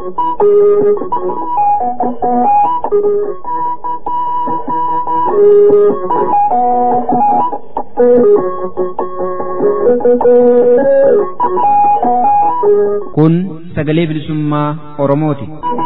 Kun sagalee bilisummaa Oromooti.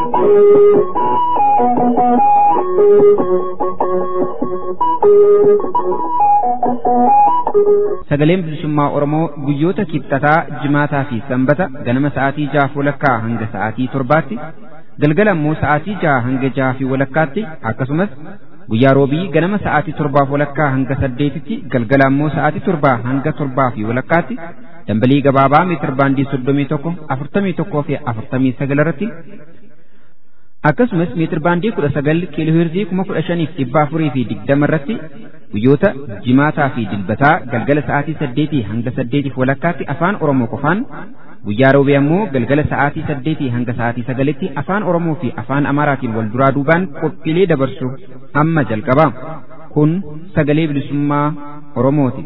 Sagaleen bilisummaa Oromoo guyyoota kibxataa, jimaataa fi sanbata ganama sa'aatii jahaaf walakkaa hanga sa'aatii torbaatti, galgala immoo sa'aatii jaha hanga jaha fi walakkaatti akkasumas guyyaa roobii ganama sa'aatii torbaaf walakkaa hanga saddeetitti galgala immoo sa'aatii torbaa hanga torbaa fi walakkaatti dambalii gabaabaa meetir baandii soddomii tokko afurtamii tokkoo fi afurtamii sagal irratti akkasumas meetir baandii kudha sagal kiilooheerzii kuma kudha shaniif dhibba afurii fi digdama irratti guyyoota jimaataa fi dilbataa galgala sa'aatii saddeetii hanga saddeetiif walakkaatti afaan oromoo qofaan guyyaa roobee ammoo galgala sa'aatii saddeetii hanga sa'aatii sagalitti afaan oromoo fi afaan amaaraatiin wal duraa duubaan qophiilee dabarsu amma jalqaba kun sagalee bilisummaa oromooti.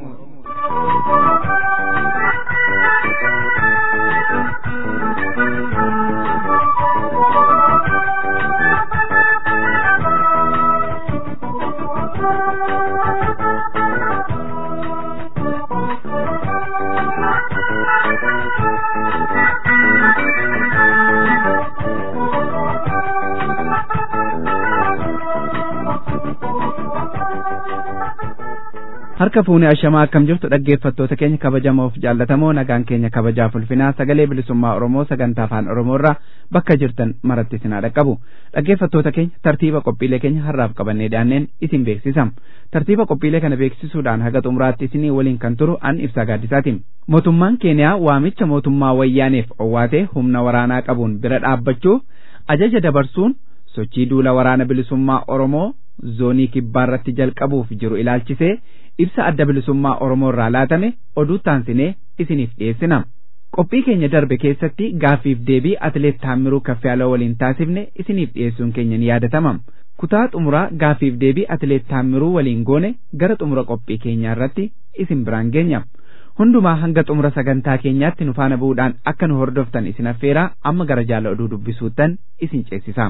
harka fuunee ashamaa akkam jirtu dhaggeeffattoota keenya kabajamoof jaallatamoo nagaan keenya kabajaaf ulfinaa sagalee bilisummaa oromoo sagantaa afaan oromoorraa bakka jirtan maratti isin haa dhaqqabu dhaggeeffattoota keenya tartiiba qophiilee keenya har'aaf qabannee dhiyaanneen isin beeksisam tartiiba qophiilee kana beeksisuudhaan haga xumuraatti isinii waliin kan turu an ibsaa gaaddisaatiin mootummaan keeniyaa waamicha mootummaa wayyaaneef owwaatee humna waraanaa qabuun bira dhaabbachuu ajaja dabarsuun sochii duula waraana bilisummaa oromoo zoonii kibbaarratti jalqabuuf jiru ilaalchisee ibsa adda bilisummaa Oromoo irraa laatame oduu taansinee isiniif dhiyeessina. Qophii keenya darbe keessatti gaaffiif deebii atileet Taammiruu Kaffiyaaloo waliin taasifne isiniif dhiyeessuun keenya ni yaadatama. Kutaa xumuraa gaaffiif deebii atileet Taammiruu waliin goone gara xumura qophii keenyaa irratti isin biraan geenya. Hundumaa hanga xumura sagantaa keenyaatti nu faana bu'uudhaan akka nu hordoftan isin affeeraa amma gara jaala oduu dubbisuuttan isin ceesisa.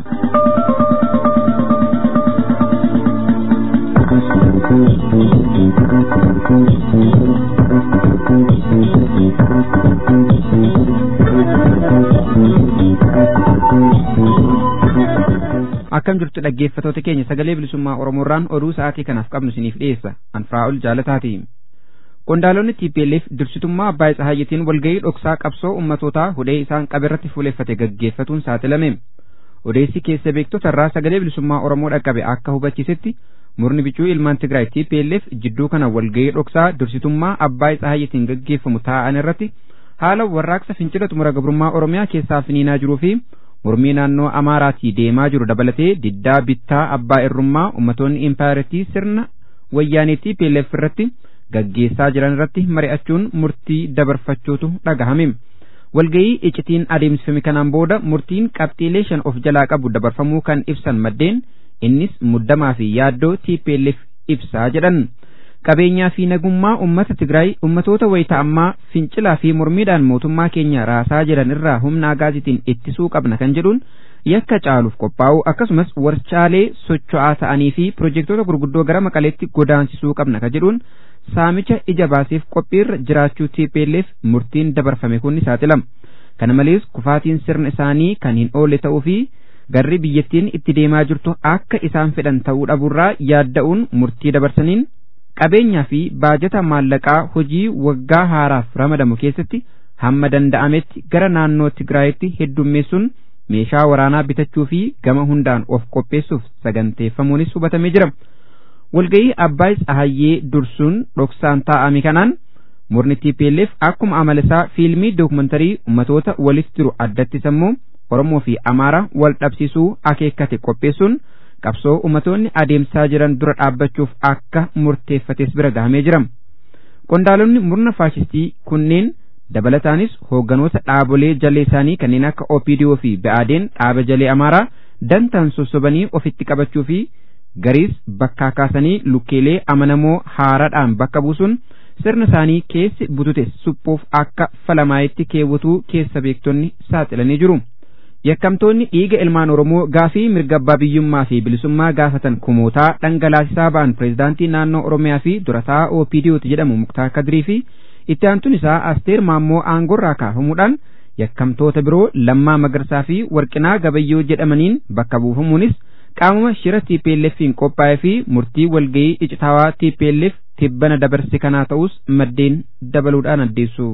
akkam jirtu dhaggeeffatoota keenya sagalee bilisummaa oromoorraan oduu sa'aatii kanaaf qabnu isiniif dhiyeessa anfiraa'ol jaalataati qondaalonni TPLF dursitummaa abbaa tsahayyatiin walgahii dhoksaa qabsoo ummatootaa hudhee isaan qabeerratti fuuleffate gaggeeffatuun saaxilame odeessi keessa beektota irraa sagalee bilisummaa oromoo dhaqqabe akka hubachiisetti murni bicuu ilmaan Tigraay TPLF jidduu kana walgahii dhoksaa dursitummaa abbaa tsahayyatiin gaggeeffamu taa'an irratti haala warraaqsa fincila xumura gabrummaa oromiyaa keessaa finiinaa jiruu fi mormii naannoo amaaraatii deemaa jiru dabalatee diddaa bittaa abbaa irrummaa ummatoonni impaayiratii sirna wayyaanee TPLF irratti gaggeessaa jiran irratti mari'achuun murtii dabarfachuutu dhagahame. walgayii icitiin adeemsifame kanaan booda murtiin qabxiilee shan of jalaa qabu dabarfamuu kan ibsan maddeen innis muddamaa fi yaaddoo TPLF ibsaa jedhan. qabeenyaa fi nagummaa ummata Tigraay ummatoota wayita ammaa fincilaa fi mormiidhaan mootummaa keenya raasaa jiran irraa humna agaazitiin ittisuu qabna kan jedhuun yakka caaluuf qophaa'u akkasumas warshaalee socho'aa ta'anii fi pirojektoota gurguddoo gara maqaleetti godaansisuu qabna kan jedhuun saamicha ija baaseef qophiirra jiraachuu TPLF murtiin dabarfame kun ni saaxilama. Kana malees kufaatiin sirna isaanii kan hin oolle ta'uu fi garri biyyattiin itti deemaa jirtu akka isaan fedhan ta'uu dhabuurraa yaadda'uun murtii dabarsaniin qabeenyaa fi baajata maallaqaa hojii waggaa haaraaf ramadamu keessatti hamma danda'ametti gara naannoo Tigraayitti heddummeessuun meeshaa waraanaa bitachuu fi gama hundaan of qopheessuuf saganteeffamuunis hubatamee jira. Walgayii Abbaay Tsahayyee dursuun dhoksaan taa'ame kanaan murni TPLF akkuma amala isaa fiilmii dookumantarii ummatoota walitti jiru addatti sammuu Oromoo fi Amaaraa wal dhabsiisuu akeekkate qopheessuun qabsoo ummatoonni adeemsaa jiran dura dhaabbachuuf akka murteeffates bira gahamee jira. Qondaalonni murna faashistii kunneen dabalataanis hoogganoota dhaabolee jalee isaanii kanneen akka OPDO fi BADN dhaaba jalee Amaaraa dantaan sossobanii ofitti qabachuu fi gariis bakkaa kaasanii lukkeelee amanamoo haaraadhaan bakka buusuun sirna isaanii keessi butute suphuuf akka falamaayitti keewwatuu keessa beektonni saaxilanii jiru. yakkamtoonni dhiiga ilmaan oromoo gaafii mirga abbaa biyyummaa fi bilisummaa gaafatan kumootaa dhangalaasisaa ba'an pireezidaantii naannoo oromiyaa fi durataa OPDOti jedhamu muktaar kadirii fi itti aantuun isaa asteer maammoo aangorraa kaafamuudhaan yakkamtoota biroo lammaa magarsaa fi warqinaa gabayyoo jedhamaniin bakka buufamuunis qaamuma shira TPLFiin qophaa'ee fi murtii walgayii icitaawaa TPLF tibbana dabarse kanaa ta'us maddeen dabaluudhaan addeessu.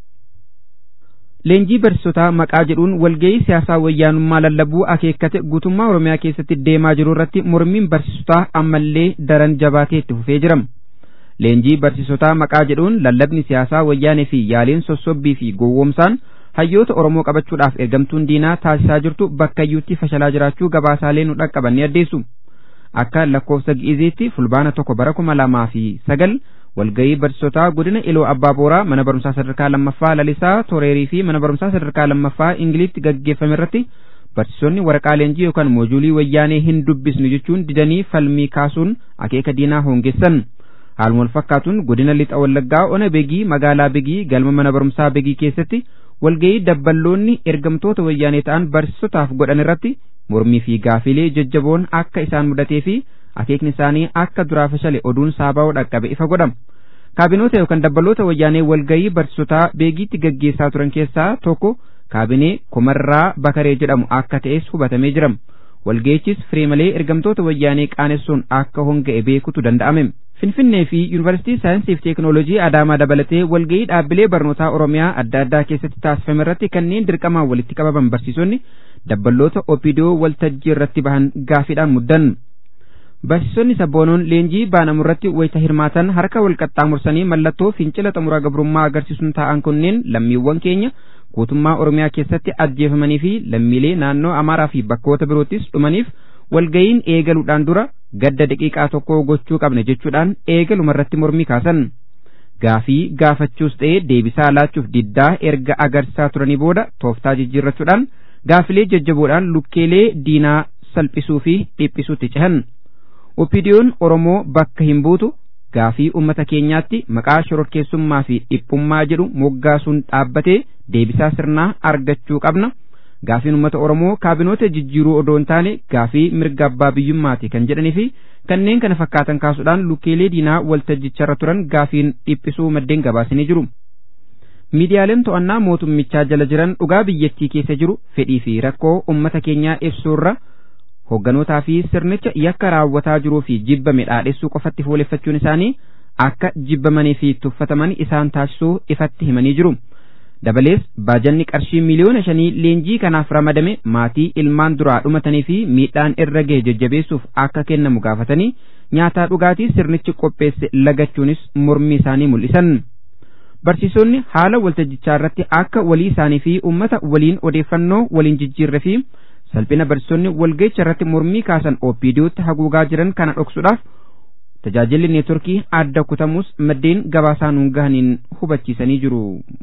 Leenjii barsiisotaa maqaa jedhuun walgayii siyaasaa wayyaanummaa lallabuu akeekkate guutummaa Oromiyaa keessatti deemaa jiru irratti mormiin barsiisotaa ammallee daran jabaatee itti fufee jira. Leenjii barsiisotaa maqaa jedhuun lallabni siyaasaa wayyaanee fi yaaliin sossobbii fi gowwoomsaan hayyoota Oromoo qabachuudhaaf ergamtuun diinaa taasisaa jirtu bakkayyuutti fashalaa jiraachuu gabaasaalee nu dhaqqaban ni addeessu. Akka lakkoofsa gi'izeetti fulbaana tokko bara kuma lamaa fi sagal walgayii barsiisotaa godina iloo abbaa booraa mana barumsaa sadarkaa lammaffaa lalisaa toreerii fi mana barumsaa sadarkaa lammaffaa ingiliitti gaggeeffame irratti barsiisonni waraqaa leenjii yookaan moojuulii wayyaanee hin dubbisnu jechuun didanii falmii kaasuun akeeka diinaa hoongessan. Haaluma wal fakkaatuun godina lixa wallaggaa ona begii magaalaa begii galma mana barumsaa begii keessatti walgayii dabballoonni ergamtoota wayyaanee ta'an barsiisotaaf godhan irratti mormii fi gaafilee jajjaboon akka isaan mudatee fi akeekni isaanii akka duraa fashale oduun saabaa'uu dhaqqabe ifa godhama. Kaabinoota yookaan dabballoota wayyaanee walgayii barsiisotaa beegiitti gaggeessaa turan keessaa tokko kaabinee Kumarraa Bakaree jedhamu akka ta'es hubatamee jira. Walgayichis firee malee ergamtoota wayyaanee qaanessuun akka honga'e beekutu danda'ame. Finfinnee fi Yuunivarsiitii Saayinsii fi Teekinooloojii Adaamaa dabalatee walgayii dhaabbilee barnootaa Oromiyaa adda addaa keessatti taasifame irratti kanneen dirqamaan walitti qabaman barsiisonni dabballoota OPDO waltajjii irratti bahan gaafiidhaan muddan. Barsiisonni sabboonoon leenjii baanamu irratti wayita hirmaatan harka wal qaxxaamursanii mallattoo fincila xumuraa gabrummaa agarsiisuun taa'an kunneen lammiiwwan keenya guutummaa Oromiyaa keessatti ajjeefamanii fi lammiilee naannoo Amaaraa fi bakkoota biroottis dhumaniif walgayiin eegaluudhaan dura gadda daqiiqaa tokko gochuu qabna jechuudhaan eegaluma irratti mormii kaasan. Gaafii gaafachuus ta'ee deebisaa laachuuf diddaa erga agarsiisaa turanii booda tooftaa jijjiirrachuudhaan gaafilee jajjaboodhaan lukkeelee diinaa salphisuu fi dhiphisuutti cehan. Opidiyoon Oromoo bakka hin buutu gaafii uummata keenyaatti maqaa shororkeessummaa fi dhiphummaa jedhu moggaasuun dhaabbatee deebisaa sirnaa argachuu qabna. Gaafiin uummata Oromoo kaabinoota jijjiiruu odoo hin taane gaafii mirga abbaa biyyummaati kan jedhanii fi kanneen kana fakkaatan kaasuudhaan lukkeelee diinaa waltajjicharra turan gaafiin dhiphisuu maddeen gabaasanii jiru. Miidiyaaleen to'annaa mootummichaa jala jiran dhugaa biyyattii keessa jiru fedhii fi rakkoo uummata keenyaa ibsuurra hogganootaa fi sirnicha yakka raawwataa jiruu fi jibbame dhaadhessuu qofatti fuuleffachuun isaanii akka jibbamanii fi tuffataman isaan taasisuu ifatti himanii jiru. Dabalees baajanni qarshii miliyoona shanii leenjii kanaaf ramadame maatii ilmaan duraa dhumatanii fi miidhaan irra gahe jajjabeessuuf akka kennamu gaafatanii nyaataa dhugaatii sirnichi qopheesse lagachuunis mormii isaanii mul'isan. Barsiisonni haala waltajjichaa irratti akka walii isaanii fi uummata waliin odeeffannoo waliin jijjiirre fi salphina barsiisonni walga'icha irratti mormii kaasan OPDOtti haguugaa jiran kana dhoksuudhaaf tajaajilli neetworkii adda kutamus maddeen gabaasaa nuun gahaniin hubachiisanii jiru.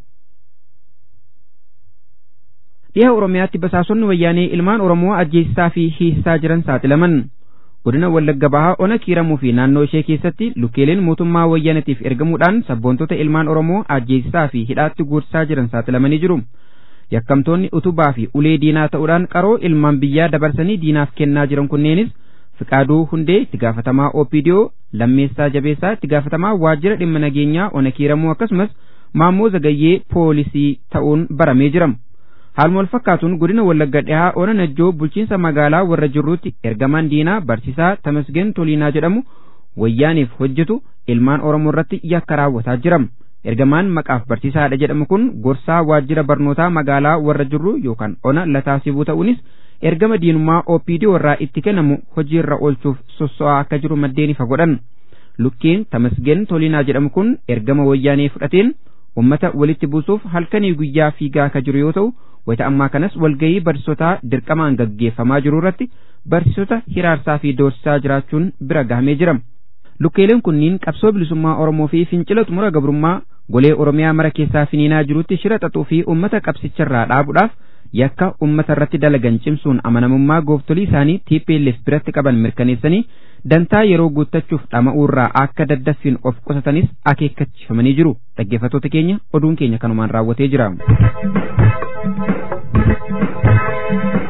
Dhiha Oromiyaatti basaasonni wayyaanee ilmaan Oromoo ajjeesisaa fi hiisisaa jiran saaxilaman. Godina Wallagga Bahaa ona kiiramuu fi naannoo ishee keessatti lukkeeleen mootummaa wayyaanatiif ergamuudhaan sabboontota ilmaan Oromoo ajjeesisaa fi hidhaatti guursisaa jiran saaxilamanii jiru. yakkamtoonni utubaa fi ulee diinaa ta'uudhaan qaroo ilmaan biyyaa dabarsanii diinaaf kennaa jiran kunneenis Fiqaaduu Hundee itti gaafatamaa OPDO Lammeessaa Jabeessaa itti gaafatamaa waajjira dhimma nageenyaa ona kiiramuu akkasumas Maammoo Zagayyee poolisii ta'uun baramee jira. Haaluma wal fakkaatuun godina Wallagga dhihaa ona Najjoo bulchiinsa magaalaa warra jirruutti ergamaan diinaa barsiisaa Tamasgeen Toliinaa jedhamu wayyaaniif hojjetu ilmaan Oromoo irratti yakka raawwataa jira. ergamaan maqaaf barsiisaadha jedhamu kun gorsaa waajjira barnootaa magaalaa warra jirru yookaan ona lataasibuu ta'uunis ergama diinummaa OPD warraa itti kennamu hojiirra oolchuuf sosso'aa akka jiru maddeen ifa godhan. Lukkeen Tamasgeen Toliinaa jedhamu kun ergama wayyaanee fudhateen ummata walitti buusuuf halkanii guyyaa fiigaa akka jiru yoo ta'u wayita ammaa kanas walgayii barsiisotaa dirqamaan gaggeeffamaa jiru irratti barsiisota hiraarsaa fi doorsisaa jiraachuun bira gahamee jira. Lukkeeleen kunniin qabsoo bilisummaa Oromoo fi fincila xumura gabrummaa golee Oromiyaa mara keessaa finiinaa jirutti shira xaxuu fi uummata qabsicharraa dhaabuudhaaf yakka uummata irratti dalagan cimsuun amanamummaa gooftolii isaanii TPLF biratti qaban mirkaneessanii dantaa yeroo guuttachuuf dhama'uurraa akka daddaffiin of qusatanis akeekkachiifamanii jiru. Dhaggeeffattoota keenya oduun keenya kanumaan raawwatee jira.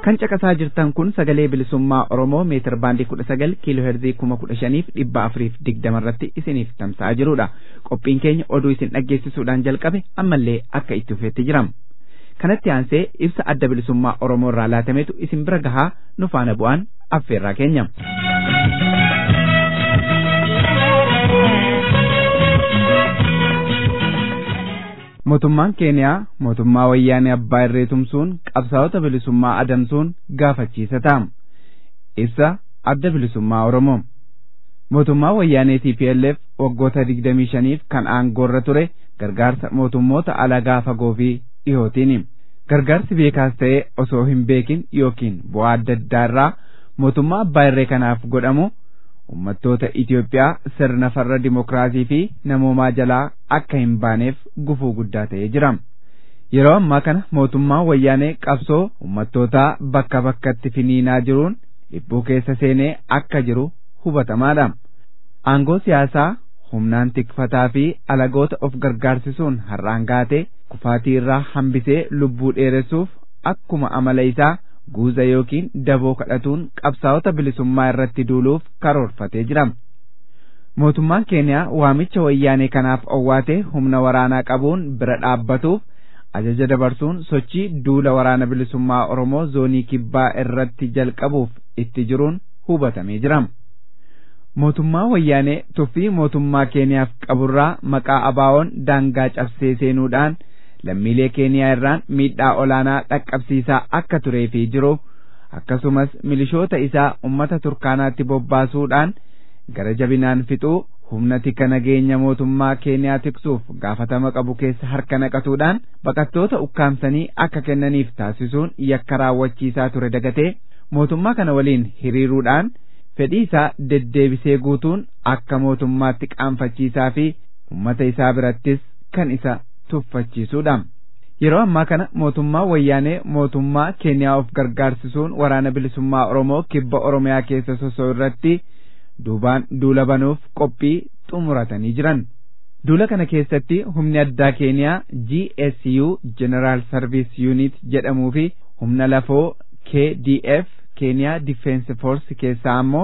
kan caqasaa jirtan kun sagalee bilisummaa oromoo meetir baandii kudha sagal kiiloo heerzii kuma kudha shaniif dhibba afuriif digdama irratti isiniif tamsa'aa jirudha qophiin keenya oduu isin dhaggeessisuudhaan jalqabe ammallee akka itti fufeetti jirama kanatti aansee ibsa adda bilisummaa oromoo irraa laatametu isin bira gahaa nu faana bu'aan affeerraa keenya. mootummaan keeniyaa mootummaa wayyaanee abbaa irree tumsuun qabsaa'ota bilisummaa adamsuun gaafachiisa ta'a ibsa adda bilisummaa oromoo mootummaa wayyaanee TPLF waggoota digdamii shaniif kan aangoorra ture gargaarsa mootummoota alagaa fagoo fi dhihootiin gargaarsi beekaas ta'ee osoo hin beekin yookiin bu'aa adda addaa irraa mootummaa abbaa irree kanaaf godhamu ummattoota Itoophiyaa sirna farra dimokiraasii fi namoomaa jalaa akka hin baaneef gufuu guddaa ta'ee jira. Yeroo ammaa kana mootummaan wayyaanee qabsoo ummattootaa bakka bakkatti finiinaa jiruun dhibbuu keessa seenee akka jiru hubatamaadha. Aangoo siyaasaa humnaan tikfataa fi alagoota of gargaarsisuun har'aan gaatee kufaatii irraa hambisee lubbuu dheeressuuf akkuma amala isaa guuza yookiin daboo kadhatuun qabsaa'ota bilisummaa irratti duuluuf karoorfatee jira. Mootummaan keeniyaa waamicha wayyaanee kanaaf owwaatee humna waraanaa qabuun bira dhaabbatuuf ajaja dabarsuun sochii duula waraana bilisummaa Oromoo zoonii kibbaa irratti jalqabuuf itti jiruun hubatamee jira. Mootummaa wayyaanee tuffii mootummaa keeniyaaf qaburraa maqaa abaawoon daangaa cabsee seenuudhaan lammiilee keeniyaa irraan miidhaa olaanaa dhaqqabsiisaa akka turee fi jiru akkasumas milishoota isaa ummata turkaanaatti bobbaasuudhaan gara jabinaan fixuu humna tika nageenya mootummaa keeniyaa tiksuuf gaafatama qabu keessa harka naqatuudhaan baqattoota ukkaamsanii akka kennaniif taasisuun yakka raawwachiisaa ture dagatee mootummaa kana waliin hiriiruudhaan fedhii isaa deddeebisee guutuun akka mootummaatti qaanfachiisaa fi ummata isaa birattis kan isa tuffachiisuudha. Yeroo ammaa kana mootummaa wayyaanee mootummaa keeniyaa of gargaarsisuun waraana bilisummaa Oromoo kibba Oromiyaa keessa sosoo irratti duubaan duula banuuf qophii xumuratanii jiran. Duula kana keessatti humni addaa keeniyaa GSU General Service Unit jedhamuu fi humna lafoo KDF keeniyaa Defense Force keessaa ammoo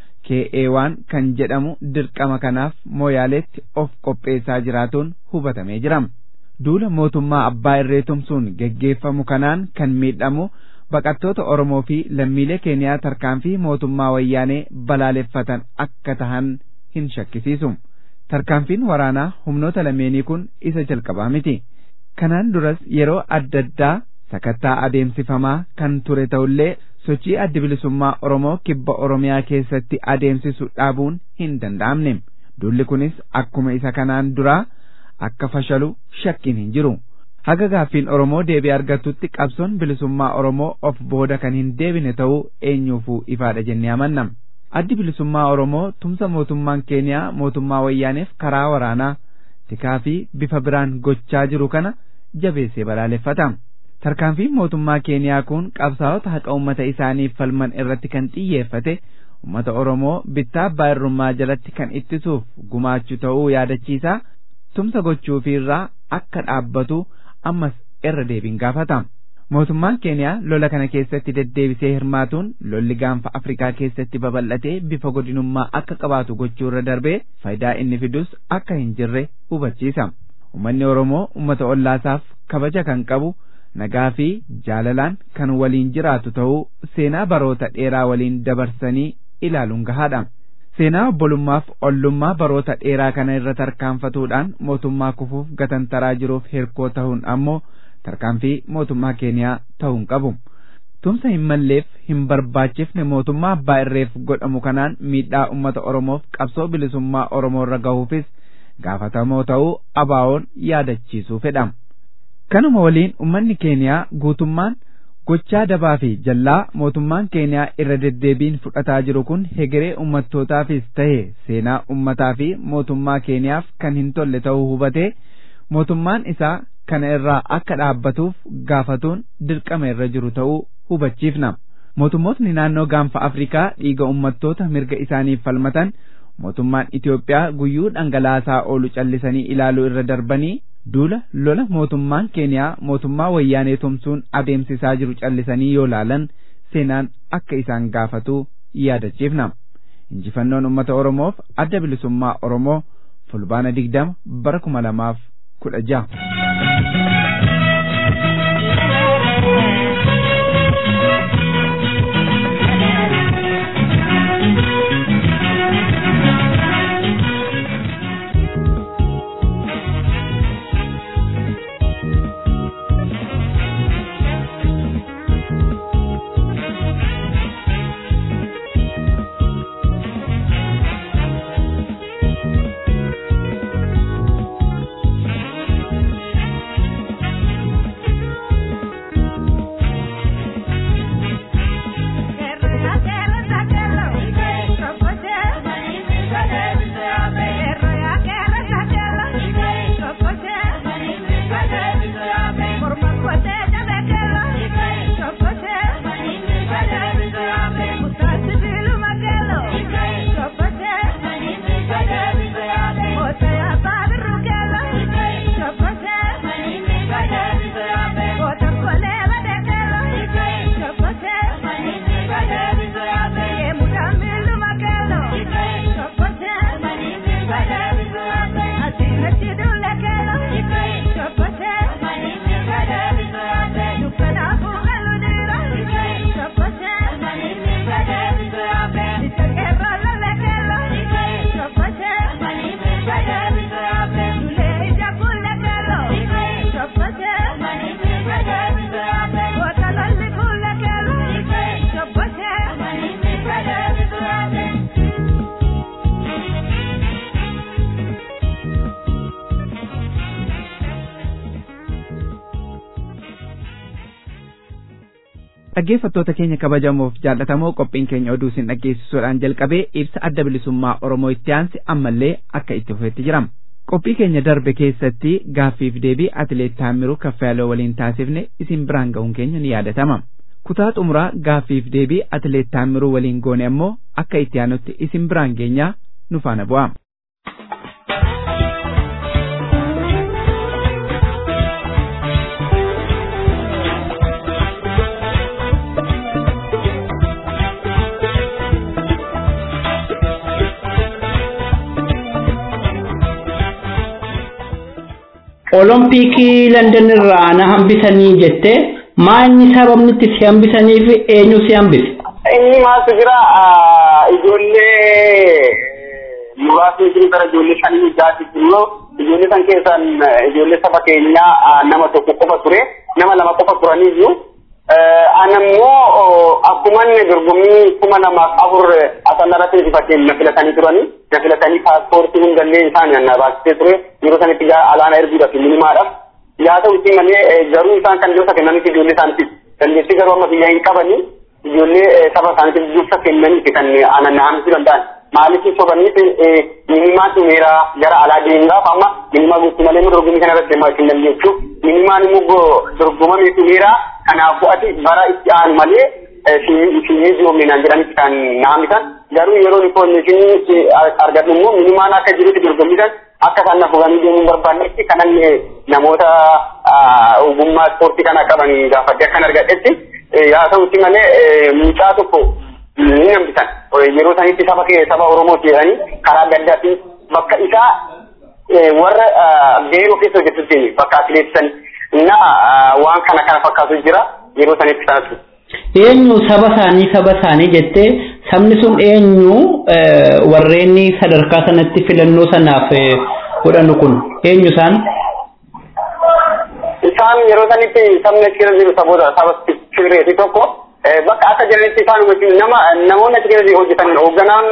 KA1 kan jedhamu dirqama kanaaf mooyaaleetti of qopheessaa jiraatuun hubatamee jira. duula mootummaa abbaa irree tumsuun geggeeffamu kanaan kan miidhamu baqattoota Oromoo fi lammiilee keeniyaa tarkaanfii mootummaa wayyaanee balaaleffatan akka tahan hin shakkisiisu. Tarkaanfiin waraanaa humnoota lameenii kun isa jalqabaa miti. Kanaan duras yeroo adda addaa sakattaa adeemsifamaa kan ture ta'ullee sochii addi bilisummaa Oromoo kibba Oromiyaa keessatti adeemsisu dhaabuun hin danda'amne. Duulli kunis akkuma isa kanaan duraa akka fashalu shakkiin hin jiru. Haga gaaffiin Oromoo deebii argatutti qabsoon bilisummaa Oromoo of booda kan hin deebine ta'uu eenyuufuu ifaadha jennee amanna. Addi bilisummaa Oromoo tumsa mootummaan Keeniyaa mootummaa wayyaaneef karaa waraanaa tikaa fi bifa biraan gochaa jiru kana jabeessee balaaleffata. Tarkaanfiin mootummaa Keeniyaa kun qabsaa'ota haqa uummata isaaniif falman irratti kan xiyyeeffate uummata Oromoo bittaa abbaa irrummaa jalatti kan ittisuuf gumaachuu ta'uu yaadachiisa. tumsa gochuufiirraa akka dhaabbatu ammas irra deebiin gaafata. Mootummaan Keeniyaa lola kana keessatti deddeebisee hirmaatuun lolli gaanfa Afrikaa keessatti babal'atee bifa godinummaa akka qabaatu gochuurra darbee faayidaa inni fidus akka hin jirre hubachiisa. Uummanni Oromoo uummata ollaasaaf kabaja kan qabu nagaa fi jaalalaan kan waliin jiraatu ta'uu seenaa baroota dheeraa waliin dabarsanii ilaaluun gahaadha. Seenaa obbolummaaf ollummaa baroota dheeraa kana irra tarkaanfatuudhaan mootummaa kufuuf gatantaraa jiruuf hirkoo ta'uun ammoo tarkaanfii mootummaa Keeniyaa ta'uun qabu. Tumsa hin malleef hin barbaachifne mootummaa abbaa irreef godhamu kanaan miidhaa uummata Oromoof qabsoo bilisummaa Oromoo irra gahuufis gaafatamoo ta'uu abaawoon yaadachiisuu fedha. Kanuma waliin uummanni Keeniyaa guutummaan gochaa dabaa fi jallaa mootummaan Keeniyaa irra deddeebiin fudhataa jiru kun hegeree ummattootaafis ta'e seenaa ummataa fi mootummaa Keeniyaaf kan hin tolle ta'uu hubatee mootummaan isaa kana irraa akka dhaabbatuuf gaafatuun dirqama irra jiru ta'uu hubachiifna. Mootummootni naannoo gaanfa Afrikaa dhiiga ummattoota mirga isaaniif falmatan mootummaan Itoophiyaa guyyuu dhangalaasaa oolu callisanii ilaaluu irra darbanii duula lola mootummaan Keeniyaa mootummaa wayyaanee tumsuun adeemsisaa jiru callisanii yoo laalan seenaan akka isaan gaafatu yaadachiifna. Injifannoon uummata Oromoof adda bilisummaa Oromoo fulbaana digdama bara kuma lamaaf kudha jaha. dhaggeeffattoota keenya kabajamoof jaallatamoo qophiin keenya oduu isin dhaggeessisuudhaan jalqabee ibsa adda bilisummaa oromoo itti aansi ammallee akka itti fufetti jirama qophii keenya darbe keessatti gaaffiif deebii atileet taamiruu kaffaaloo waliin taasifne isin biraan ga'uun keenya ni yaadatama kutaa xumuraa gaaffiif deebii atileet taamiruu waliin goone ammoo akka itti aanutti isin biraan geenyaa nu faana bu'aa. Olompikii London irraa na hambisanii jettee maanyi sababni itti si hambisaniif eenyu si hambise? Inni maaltu jira ijoollee muraasni jiru gara ijoollee shanii jaati jiru ijoollee san keessan ijoollee saba keenyaa nama tokko qofa ture nama lama qofa turanii jiru. Anammoo akkuman dorgommii kuma lamaaf afur asannarratti injifateen na filatanii turanii na filatanii paaspoortii hundallee isaan na baasisee ture yeroo sanitti alaana erguudhaaf minimaadhaaf yaa ta'utti malee garuu isaan kan dursa kennaniif ijoollee isaaniitiif dandeettii garuu amma biyya hin qabanii ijoollee saba isaaniitiif dursa kennaniif kan ananaamsuu danda'an maaliif sobaniif minimaan dhumeera gara alaa deemuudhaaf amma minimaa guutuu malee dorgommii kana irratti deemaa hin dandeessu minimaan immoo dorgomamee dhumeera kanaafuu ati bara itti aanu malee fiinyee joominaan jedhanitti kan naamisan garuu yeroo infoormeeshinii argadhu immoo minimaan akka jirutti dorgommisan akka isaan na fuganii deemuun barbaannetti kanallee namoota ogummaa ispoortii kana qaban gaafadde akkan argadhetti yaa ta'utti malee mucaa tokko ni nambisan yeroo sanitti saba kee saba oromooti jedhanii karaa adda addaatiin bakka isaa warra geeroo keessa hojjetutti bakka atileetisan na waan kana kana fakkaatu jira yeroo sanitti sanatu. Eenyu saba isaanii saba isaanii jettee sabni sun eenyu warreen sadarkaa sanatti filannoo sanaaf godhanu kun eenyu isaan? Isaan yeroo sanitti sabni achi keessa jiru saboota saba Tigreeti tokko bakka akka jiranitti isaan nama namoonni achi keessa hojjetan hoogganaan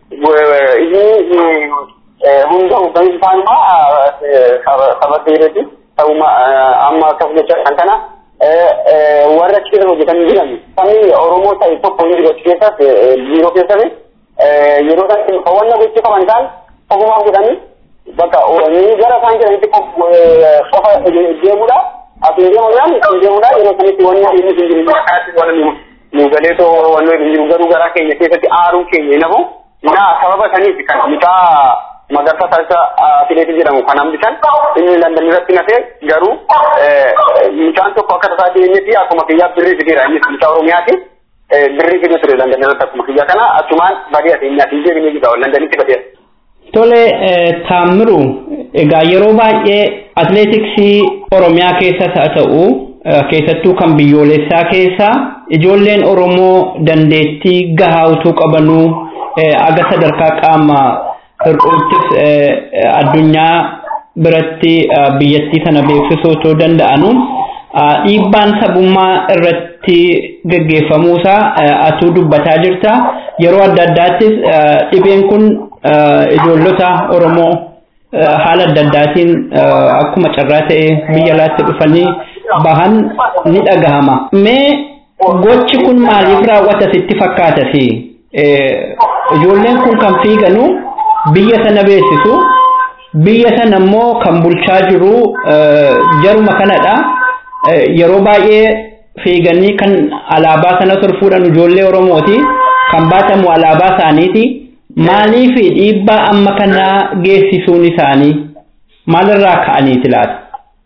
inni hunda hooggansi isaanuma saba Tigreeti ta'uma amma akkas jecha kan kana warra achi keessa hojjetan jiran sabni Oromoo ta'e tokko hin jiru achi keessas biiroo keessatti yeroo san hawwanna gochuu qaban isaan ofumaan godhanii bakka ni gara isaan jedhanitti qofa deemudha asiin deemuudhaan kan deemudha yeroo sanitti wanni inni hin jiru kanatti waan nu galeetoo wanni hin jiru garuu garaa keenya keessatti aaruun keenya nafu na sababa saniif kan mucaa magarsa taasisa atileetii jedhamu kan hambisan inni landan irratti nafee garuu mucaan tokko akka tasaa deemeeti akkuma kiyyaa birrii fideera innis mucaa oromiyaati birrii fidu ture Londanitti akkuma kiyya kana achumaan badee ati inni ati deebinee jira Londanitti badee. Tole Taammiru egaa yeroo baay'ee atileetiksii Oromiyaa keessas haa ta'u keessattuu kan biyyoolessaa keessa ijoolleen Oromoo dandeettii gahaa utuu qabanuu aga sadarkaa qaama hir'uuttis addunyaa biratti biyyattii sana beeksisuu otoo danda'anu dhiibbaan sabummaa irratti geggeeffamuusaa atuu dubbataa jirta yeroo adda addaattis dhibeen kun ijoollota Oromoo haala adda addaatiin akkuma carraa ta'e biyya alaatti dhufanii bahan ni dhagahama. Mee gochi kun maaliif raawwata sitti fakkaata fi ijoolleen kun kan fiiganu biyya sana beeksisu biyya sana immoo kan bulchaa jiru jaruma kanadha. Yeroo baay'ee fiiganii kan alaabaa sana fuudhan ijoollee Oromooti kan baatamu alaabaa isaaniiti. Maaliif dhiibbaa amma kana geessisuun isaanii maalirraa ka'aniiti laata?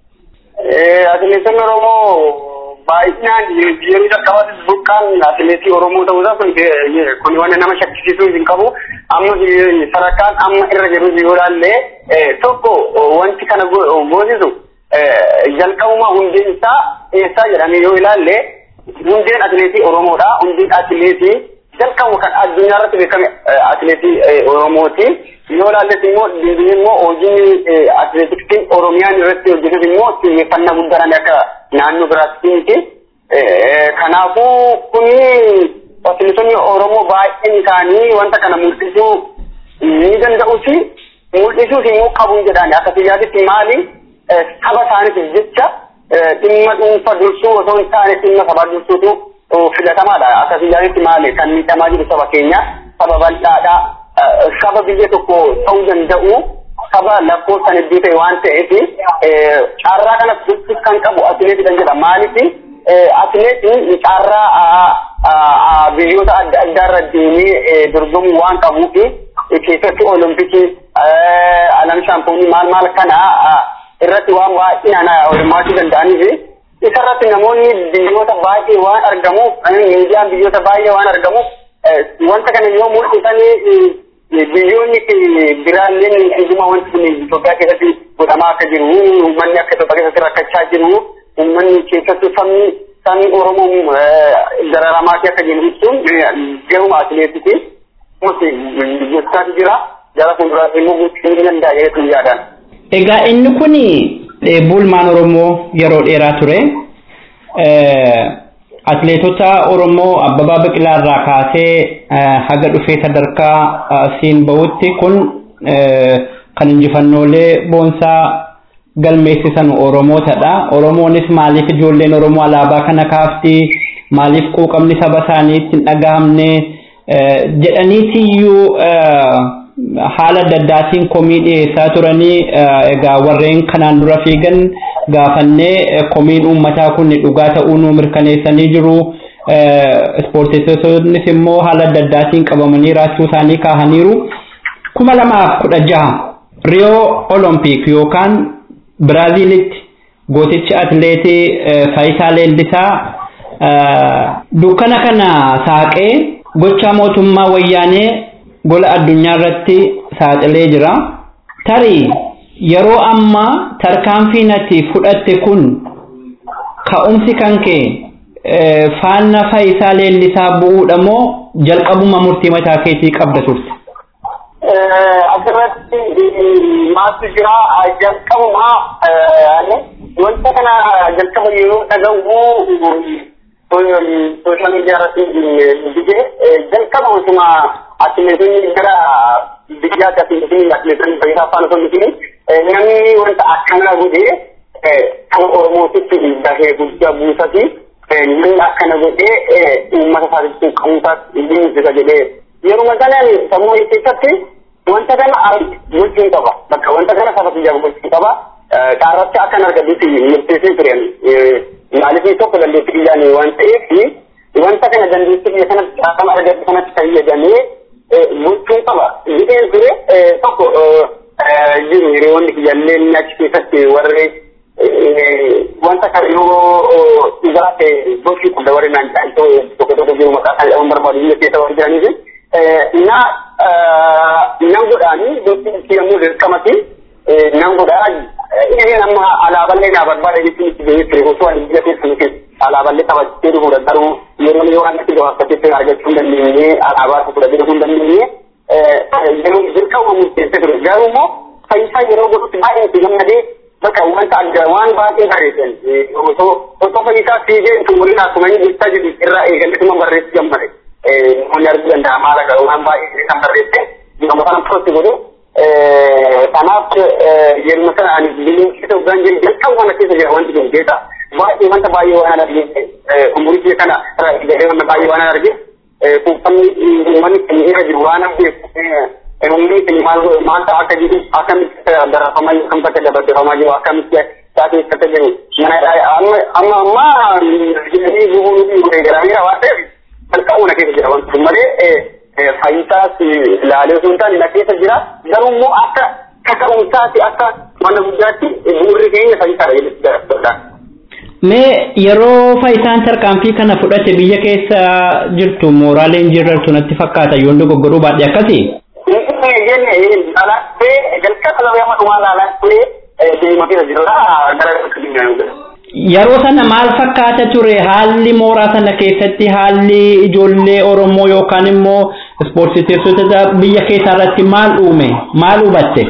Atileetiin Oromoo baay'inaan biyyoonni jalqabaatti buqqaan atileetii Oromoo ta'uusaa kun kun waan nama shakkisiisuu hin qabu. Amma sadarkaan amma irra jiru yoo ilaalle tokko wanti kana goosisu jalqabuma hundeen isaa eessaa jedhamee yoo ilaalle hundeen atileetii Oromoodha. Hundeen atileetii jalqabu kan addunyaa irratti beekame atileetii Oromooti. Yoo ilaalles immoo deebiin immoo hojiin atileetiksiin Oromiyaan irratti hojjetus immoo xiyyeeffannaa guddaadhaan akka naannoo biraatti miti. Kanaafuu kuni atileetonni Oromoo baay'een isaanii wanta kana mul'isuu ni danda'usi. Mul'isuus immoo qabu jedhani akka biyyaatitti maali saba isaaniitiif jecha dhimma dhuunfa dursuu osoo hin taane dhimma sabaa dursuutu filatamaadha. Akka biyyaatitti maali kan miidhamaa jiru saba keenya saba bal'aadha. Saba biyya tokko ta'uu danda'u saba lakkoofsan hedduu ta'e waan ta'eef carraa kanas dursuus kan qabu atileetiidhaan jedha. Maaliif atileetiin carraa biyyoota adda addaa irra deemee dorgomuu waan qabuuf keessatti olompikii alam shaampoonii maal maal kana irratti waan baay'inaan hirmaachuu danda'aniif isarratti namoonni biyyoota baay'ee waan argamuuf miidiyaan biyyoota baay'ee waan argamuuf wanta kana yoo mul'isanii biyyoonni biraalleen dhuguma wanti kun Itoophiyaa keessatti godhamaa akka jiru uummanni akka Itoophiyaa keessatti rakkachaa jiru uummanni keessattuu sabni sabni Oromoo dararamaa akka jiru ibsuun garuma atileetiiti. Gochaatu jira jara fuulduraatti immoo gochuu ni danda'a jedhetu yaadaan. Egaa inni kun bulmaan Oromoo yeroo dheeraa ture. Atileetota Oromoo Abbabaa Biqilaa irraa kaasee haga dhufee sadarkaa siin bahutti kun kan injifannoolee boonsaa galmeessisan Oromootadha. Oromoonis maaliif ijoolleen Oromoo alaabaa kana kaafti? Maaliif quuqamni saba isaaniitti hin dhagahamne? Jedhaniitiyyuu haala adda addaatiin komii dhiyeessaa turanii egaa warreen kanaan dura fiigan gaafannee komiin uummataa kun dhugaa ta'uu nu mirkaneessanii jiru. Ispoortessitoonnis immoo haala adda addaatiin qabamanii raachuu isaanii kaahaniiru. kuma lamaaf kudha jaha Riyoo Olompik yookaan Biraaziilitti gootichi atileetii Faayisaa Leellisaa dukkana kana saaqee gochaa mootummaa wayyaanee gola addunyaa irratti saaxilee jira. Tarii yeroo ammaa tarkaanfiin ati fudhatte kun ka'umsi kan kee faana Faayisaa Leellisaa bu'uudha moo jalqabuma murtii mataa keetii qabda turte? asirratti maaltu jira jalqabuma wanta kana jalqaba yeroo dhagahu sooshaal miidiyaa irratti dige jalqaba osuma atileetonni gara biyya akkasiitiin atileetonni fayyisaa afaan osoo mitiin namni wanta akkana godhee kan oromootitti gahee guddaa buusati namni akkana godhee uummata isaatitti qabuusaas dhiibbisa jedhee yeruma kanaan sammuu keessatti wanta kana gochuun qaba bakka wanta kana saba biyyaa gochuun qaba qaarratti akkan argatutti murteessee turan maaliif tokko dandeettii biyyaan waan ta'eef wanta kana dandeettii biyya kanatti qaama argatu kanatti fayyadamee gochuun qaba jedheen ture tokko jiru hiriyoonni biyyaallee achi keessatti warri wanta kamiyyuu dhugaa ta'e gochuu kun dabaree naan jedhan tokko tokko jiru maqaa kan jedhamu barbaadu biyya keessa waan jiraniif na nan godhaanii gosti yommuu dirqamati nan godhaa inni nama alaaballee naa barbaada jechuun itti gahee ture osoo ani biyya keessa nuti alaaballee taphattee dhufuudha garuu yeroo yoo annatti gabaabsatetti argachuu hin dandeenye alaabaa tokko dhufuu hin dandeenye yeroo dirqama murteessee ture garuu immoo fayyisaa yeroo godhutti baay'ee itti gammadee bakka wanta adda waan baay'ee bareedan osoo osoo fayyisaa fiigee tumuriin akkuma inni jechaa jiru irraa eegalletuma barreessi gammade namoonni arguu danda'a maala garuu waan baay'ee kan barreesse yommuu kana poosti godhu kanaaf yeruma sana ani biliin keessa ugaan jiru jalqaba kana keessa jira wanti kun keessa baay'ee wanta baay'ee waan arge umurii kee kana irraa eegalee wanta baay'ee waan arge kuufamni uummanni keenya irra jiru waan beeku umrii keenya maal maal ta'a akka jiru akkamitti barreeffamaa kan bakka dabarfamaa jiru akkamitti taatee akka jiru mana amma amma jedhanii bu'uun garaagara waan ta'eef jalqabuma keessa jira wanti kun malee fayyisaas ilaalee osoo hin taane na keessa jira garuu immoo akka kaka'umsaati akka mana guddaatti bu'uurri keenya fayyisaadha jedhetti dabarfadha. Mee yeroo faayisaan tarkaanfii kana fudhate biyya keessa jirtu mooraaleen jirtu natti fakkaata yoon dogoggoruu baadhee akkasii. jenne lalattee jalqaba lafee amma dhumaa lalattee deemaa keessa jirudha gara Yeroo sana maal fakkaata ture haalli mooraa sana keessatti haalli ijoollee Oromoo yookaan immoo ispoortiteessota biyya keessaa irratti maal uume maal hubatte?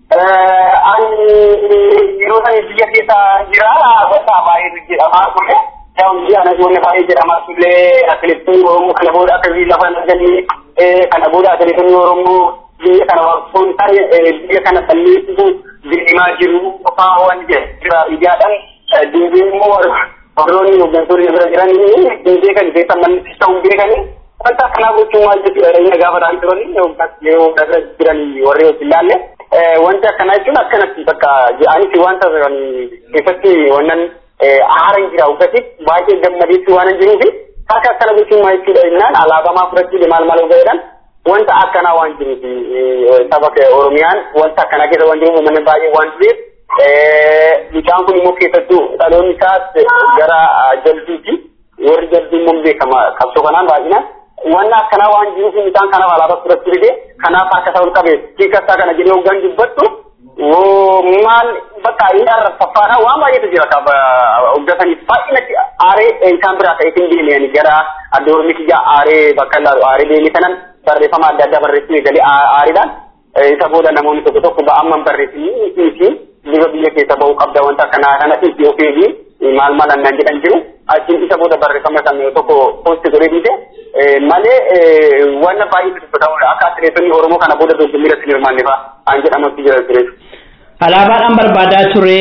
Ani yeroo sana biyya keessa jira gosa baay'eetu jedhamaa ture. Yaa'u anas wanni baay'ee jedhamaa ture atileetiin Oromoo kana booda akka biyya lafa arganii kana booda atileetonni Oromoo biyya kana waan ta'e biyya kana balleessuu deemaa jiru qofaa waan jira ijaadhaan deebiin immoo warroonni hooggantoonni bira jiran hin beekan keessa manni ta'uu beekanii wanta akkanaa gochuun maal jechuudha inni gaafa ta'an turani yeroo irra jiran warri hojii ilaalle wanti akkanaa jechuun akkanatti bakka jedhanitti wanta keessatti wannan aara jira uggati baay'ee gammadeessi waan jiruufi harka akkana gochuun maal jechuudha jennaan alaabamaa fudhachuu maal maal gaheedhaan wanta akkanaa waan jiruufi saba oromiyaan wanta akkanaa keessa waan jiruuf uummanni baay'ee waan tureef bishaan kun immoo keessattuu dhaloonni isaas gara jalbiiti warri jalbii immoo beekama qabsoo kanaan baay'inaan wanna akkanaa waan jiruuf bishaan kanaaf alaabaa fudhachuu dide kanaaf harka isaa ol qabee hiikasaa kana jedhee hoggan dubbattu maal bakka inni arraffafaadha waan baay'eetu jira qaba hoggataniif baay'inatti aaree isaan biraa ta'eetiin deemee gara adda oromitti ijaa aaree bakka ilaalu aaree deemee sanan barreeffama adda addaa barreessuu galee aariidhaan isa booda namoonni tokko tokko ba'amman barreessanii fi bifa biyya keessa ba'uu qabda wanta kanaa kana itti ofeegi maal maal annan jedhan jiru achiin isa booda barreeffama sana tokko poosti godhee dhiise malee wanna baay'ee dubbatamudha akka atileetonni Oromoo kana booda dorgommii irratti hin hirmaanne fa'a an jedhamutti jira ture. Alaabaadhaan barbaadaa ture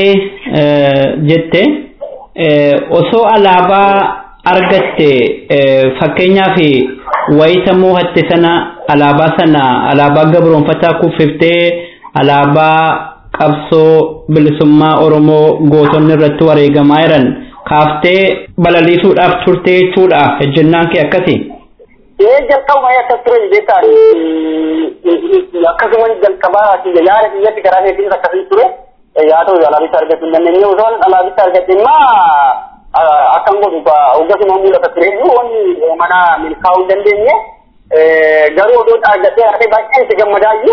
jette osoo alaabaa argatte fakkeenyaaf wayita moo'atte sana alaabaa sana alaabaa gabroonfataa kuffiftee alaabaa qabsoo bilisummaa Oromoo gootonni irratti wareegamaa jiran kaaftee balaliisuudhaaf turte jechuudha ejjennaan kee akkasi. Ee jalqabuma akkas ture jechuudha. Akkasumas jalqabaa yaada biyyatti karaa keetiin akkasii ture. Yaa ta'u alaabicha argachuu hin dandeenye osoo alaabicha argatte immoo akkam godhu hoggasuma mul'ata ture wanni mana milkaa'uu hin dandeenye. Garuu odoo argattee argee baay'een itti gammadaayyuu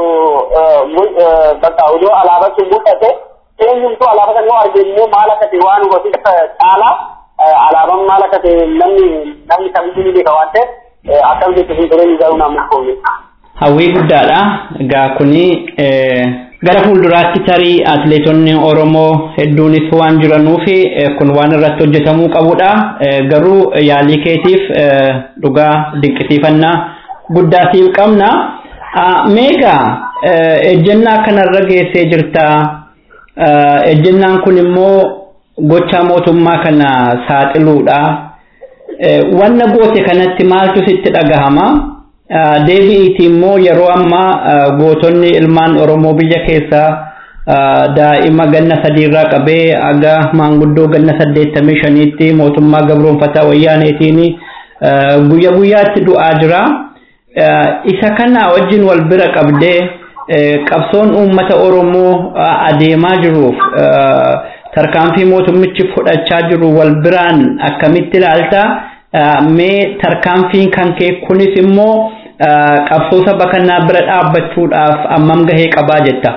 bakka odoo alaabaa sun mul'ate eenyumtuu alaabaa kan yoo arge immoo maal akka ta'e waan hubatu caalaa alaabaan maal akka ta'e namni namni kamiyyuu ni beeka waan ta'eef akkam jechuun hin tureen garuu naannoo koome. Hawwii guddaadha. Egaa kuni gara fuulduraatti tarii atileetonni Oromoo hedduunis waan jiranuuf kun waan irratti hojjetamuu qabudha. Garuu yaalii keetiif dhugaa dinqisiifannaa guddaa siif qabna. Meegaa ejjennaa kanarra geessee jirta. Ejjennaan kun immoo gocha mootummaa kana saaxiluudha. Wanna goote kanatti maaltu sitti dhagahama? Deebi'iiti immoo yeroo ammaa gootonni ilmaan Oromoo biyya keessaa daa'ima ganna sadiirraa qabee aga maanguddoo ganna saddeettamii shaniitti mootummaa gabroonfataa wayyaaneetiin guyya guyyaatti du'aa jira. Isa kana wajjin wal bira qabdee qabsoon uummata Oromoo adeemaa jiruuf tarkaanfii mootummichi fudhachaa jiru wal biraan akkamitti ilaalta mee tarkaanfiin kan kee kunis immoo qabsoo saba kanaa bira dhaabbachuudhaaf ammam gahee qabaa jetta.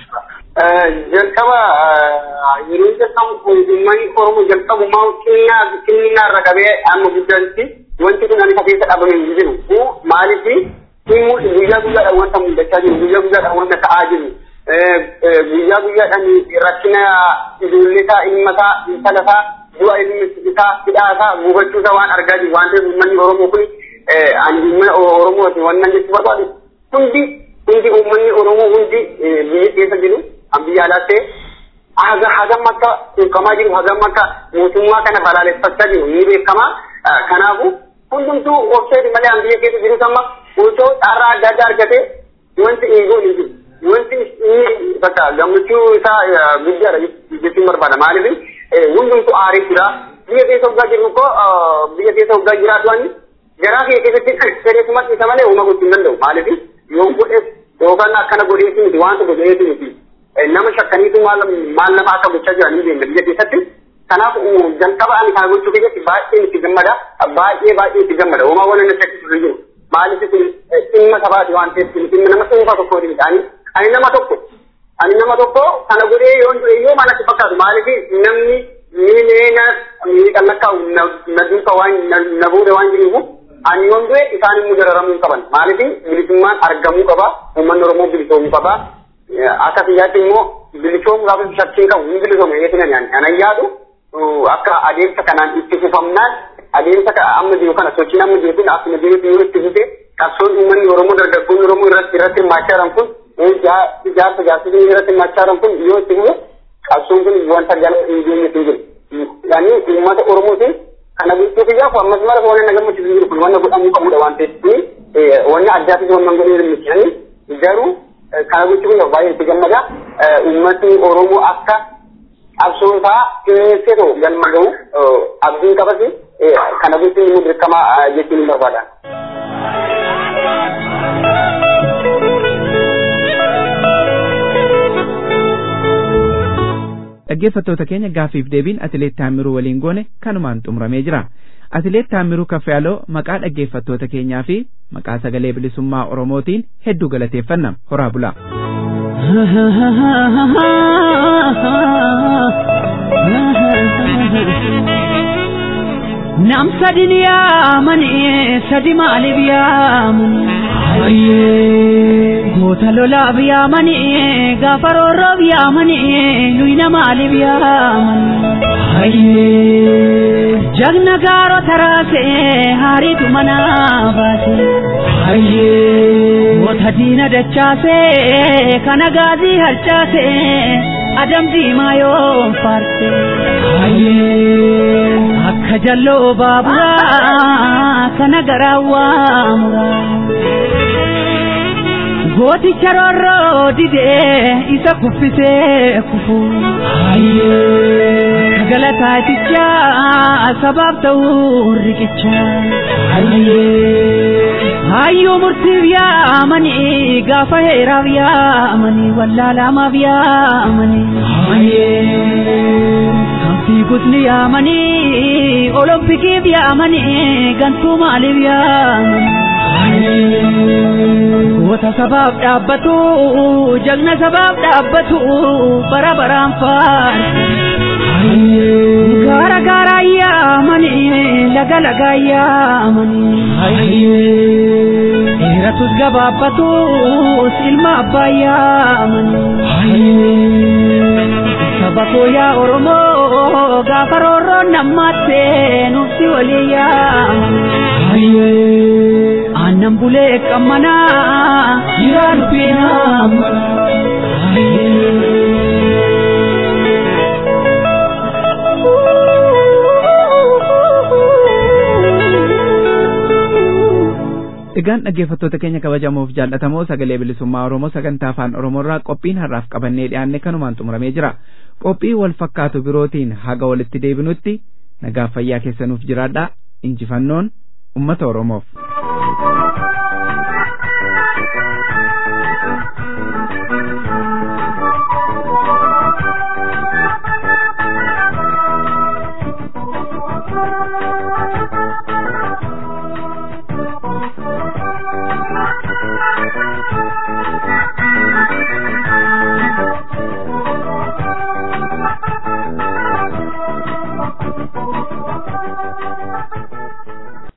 jalqaba yeroo jalqabu uummanni oromoo jalqabumaa xinnaa xinnaa irra qabee amma guddaatti wanti kun ani keessa dhabame hin jiru maaliif guyyaa guyyaadhaan wanta mul'achaa jiru guyyaa guyyaadhaan wanta ta'aa jiru guyyaa guyyaadhaan rakkina ijoollee isaa ilma isaa intala isaa du'a ilmi isaa hidhaa isaa gubachuu isaa waan argaa jiru waan ta'eef uummanni oromoo kun ani uummata oromooti wannan jechuu barbaadu hundi hundi uummanni oromoo hundi biyya keessa jiru an biyya alaa ta'e haga hagam akka quuqamaa jiru hagam akka mootummaa kana balaaleffachaa jiru ni beekama kanaafu hundumtuu obseeti malee an biyya keessa jiru amma osoo carraa adda addaa argate wanti eegoon hin jiru wanti inni bakka gammachuu isaa guddaadha jechuun barbaada maaliif hundumtuu aarii jira biyya keessa hoggaa jiru ko biyya keessa hoggaa jiraatu ani garaa kee keessatti fedheesumatti isa malee uuma gochuu hin danda'u maaliif yoo godhes yookaan akkana godheetu miti wanta godheetu miti nama shakkaniitu maal nama akka gochaa jiran hin beekne biyya keessatti kanaaf jalqaba ani kana gochuu keessatti baay'ee itti gammada baay'ee baay'ee itti gammada uumaa waan inni shakkisiisu jiru maaliif kun dhimma sabaati waan ta'eef dhimma nama dhuunfaa tokko hin ta'ani ani nama tokko ani nama tokko kana godhee yoo du'e yoo maalatti fakkaatu maaliif namni miileena miidhaan lakkaa'u na duuka waan na booda waan jiruuf ani yoon du'e isaan immoo dararamuu qaban maaliif bilisummaan argamuu qaba uummanni oromoo bilisoomuu qaba akka biyyaatti immoo bilisoomuu gaafa shakkiin qabu hin bilisoome eetina nyaan anan yaadu akka adeemsa kanaan itti fufamnaan adeemsa amma jiru kana sochiin amma jiru kun akkuma jirutti yoo itti fufe qabsoon uummanni oromoo dargaggoonni oromoo irratti irratti hirmaachaa jiran kun ijaarsa jaarsonni irratti hirmaachaa jiran kun yoo itti fufe qabsoon kun wanta jala hin geenye hin jiru. Yaani uummata oromootiin kana gochuu kiyyaaf ammas mara waan na gammachiisu jiru kun wanna godhamuu qabudha waan ta'eef wanna addaatis wanna godhee hirmaachanii garuu kana gochuu kiyyaaf baay'ee itti gammada uummatni oromoo akka qabsoon isaa keessee ta'u galma ga'u abdiin qabasi kana gochuun immoo dirqama jechuun hin barbaada. dhaggeeffattoota keenya gaafiif deebiin atileet Taamiruu waliin goone kanumaan xumuramee jira. Atileet Taamiruu Kaffayaaloo maqaa dhaggeeffattoota keenyaa fi maqaa sagalee bilisummaa Oromootiin hedduu galateeffanna horaa bulaa. Nam sadin yaamani sadi maaliif yaamani? Hayyee goota lolaaf yaamani gaafa roorroof yaamani nuyina maaliif yaamani? Hayyee jagna gaaro taraase haariitu mana baase. Hayyee goota diina dachaase kana gaazii harcaase adam diimaa yoo faarse. Hayyee akka jalloo baaburaa kana garaa waamuraa. Gooticha roorroo didee isa kuffisee kufu. Akka galataaticha sabaaf ta'uu riqicha. Hayyuu murtiif yaamanii gaafa heeraaf yaamanii wallaalaamaaf yaamanii. Fiigutni yaamanii olompikiif yaamanii gantuu maaliif yaamanii. Goota sabaaf dhaabbatu jagna sabaaf dhaabbatu bara baraan faarsu. Gaara gaara yaamanii laga laga yaamanii. Dheeratus gabaabbatus ilma abbaa yaamanii. Saba koo yaa Oromoo gaafa roorroon nammattee nuufsi walii yaamanii. Aannan bulee qammanaa jiraa dubbii naammanaa. Egaan dhaggeeffattoota keenya kabajamoo fi jaallatamoo sagalee bilisummaa Oromoo sagantaa afaan Oromoorraa qophiin har'aaf qabannee dhiyaanne kanumaan xumuramee jira. Qophii wal fakkaatu birootiin haga walitti deebinutti nagaa fayyaa keessanuuf jiraadhaa injifannoon uummata Oromoof.